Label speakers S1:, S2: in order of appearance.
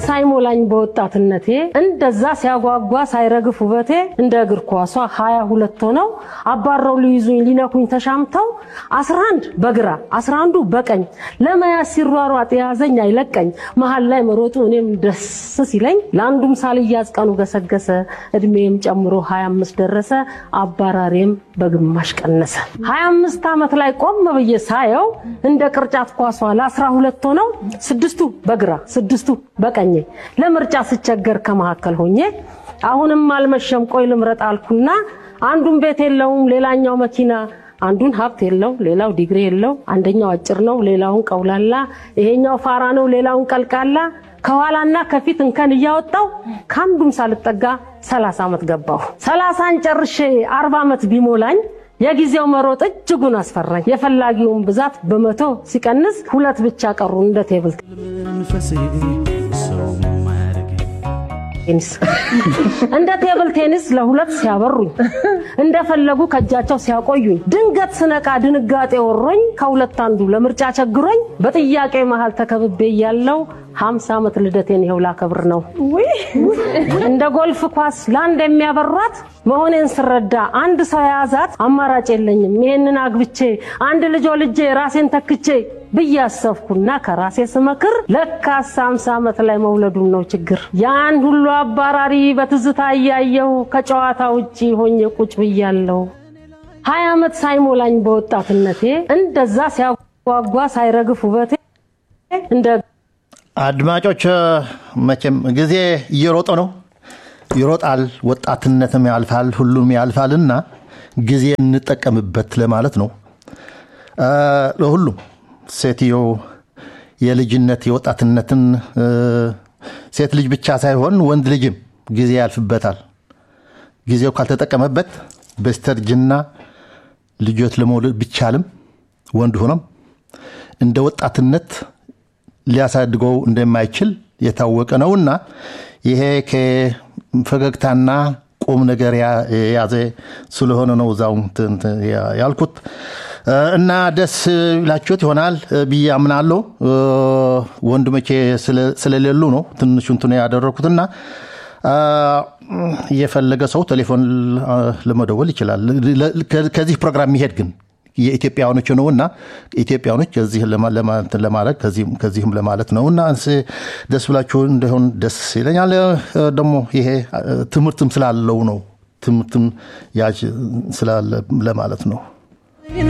S1: ሳይሞላኝ በወጣትነቴ እንደዛ ሲያጓጓ ሳይረግፍ ውበቴ እንደ እግር ኳሷ ሀያ ሁለት ሆነው አባረው ሊይዙኝ ሊነኩኝ ተሻምተው አስራ አንድ በግራ አስራ አንዱ በቀኝ ለመያዝ ሲሯሯጥ የያዘኝ አይለቀኝ መሀል ላይ መሮጡ እኔም ደስ ሲለኝ ለአንዱም ሳልያዝ ቀኑ ገሰገሰ እድሜም ጨምሮ ሀያ አምስት ደረሰ አባራሬም በግማሽ ቀነሰ ሀያ አምስት ዓመት ላይ ቆም ብዬ ሳየው እንደ ቅርጫት ኳሷ ለአስራ ሁለት ሆነው ስድስቱ በግራ ስድስቱ በቀኜ ለምርጫ ስቸገር ከመካከል ሆኜ አሁንም አልመሸም ቆይ ልምረጥ አልኩና አንዱን ቤት የለውም ሌላኛው መኪና አንዱን ሀብት የለው ሌላው ዲግሪ የለው አንደኛው አጭር ነው ሌላውን ቀውላላ ይሄኛው ፋራ ነው ሌላውን ቀልቃላ ከኋላና ከፊት እንከን እያወጣው ከአንዱም ሳልጠጋ ሰላሳ ዓመት ገባሁ ሰላሳን ጨርሼ አርባ ዓመት ቢሞላኝ የጊዜው መሮጥ እጅጉን አስፈራኝ የፈላጊውን ብዛት በመቶ ሲቀንስ ሁለት ብቻ ቀሩ እንደ ቴብል
S2: መንፈሴ ሰው ማያደርግ
S1: ቴኒስ እንደ ቴብል ቴኒስ ለሁለት ሲያበሩኝ እንደፈለጉ ከእጃቸው ሲያቆዩኝ ድንገት ስነቃ ድንጋጤ ወሮኝ ከሁለት አንዱ ለምርጫ ቸግሮኝ በጥያቄ መሃል ተከብቤ እያለው ሀምሳ ዓመት ልደቴን ይኸው ላከብር ነው። እንደ ጎልፍ ኳስ ለአንድ የሚያበሯት መሆኔን ስረዳ አንድ ሰው የያዛት አማራጭ የለኝም ይሄንን አግብቼ አንድ ልጆ ልጄ ራሴን ተክቼ ብዬ አሰብኩና ከራሴ ስመክር ለካስ ሃምሳ ዓመት ላይ መውለዱን ነው ችግር። ያን ሁሉ አባራሪ በትዝታ እያየሁ ከጨዋታ ውጪ ሆኜ ቁጭ ብያለሁ። ሀያ ዓመት ሳይሞላኝ በወጣትነቴ እንደዛ ሲያጓጓ ሳይረግፍ ውበቴ እንደ
S3: አድማጮች መቼም ጊዜ እየሮጠ ነው ይሮጣል፣ ወጣትነትም ያልፋል፣ ሁሉም ያልፋልና ጊዜ እንጠቀምበት ለማለት ነው። ለሁሉም ሴትዮ የልጅነት የወጣትነትን ሴት ልጅ ብቻ ሳይሆን ወንድ ልጅም ጊዜ ያልፍበታል። ጊዜው ካልተጠቀመበት በስተርጅና ልጆች ለመውለድ ቢቻልም ወንድ ሆኖም እንደ ወጣትነት ሊያሳድገው እንደማይችል የታወቀ ነውና ይሄ ከፈገግታና ቁም ነገር የያዘ ስለሆነ ነው እዛው ያልኩት እና ደስ ይላችሁት ይሆናል ብዬ አምናለሁ። ወንድሞቼ ስለሌሉ ነው ትንሹ እንትን ያደረኩትና የፈለገ ሰው ቴሌፎን ለመደወል ይችላል። ከዚህ ፕሮግራም የሚሄድ ግን የኢትዮጵያውያኖች ነው እና ኢትዮጵያውያኖች ከዚህ ለማለት ከዚህም ለማለት ነው እና ደስ ብላችሁ እንደሆን ደስ ይለኛል። ደግሞ ይሄ ትምህርትም ስላለው ነው ትምህርትም ያዥ ስላለ ለማለት ነው።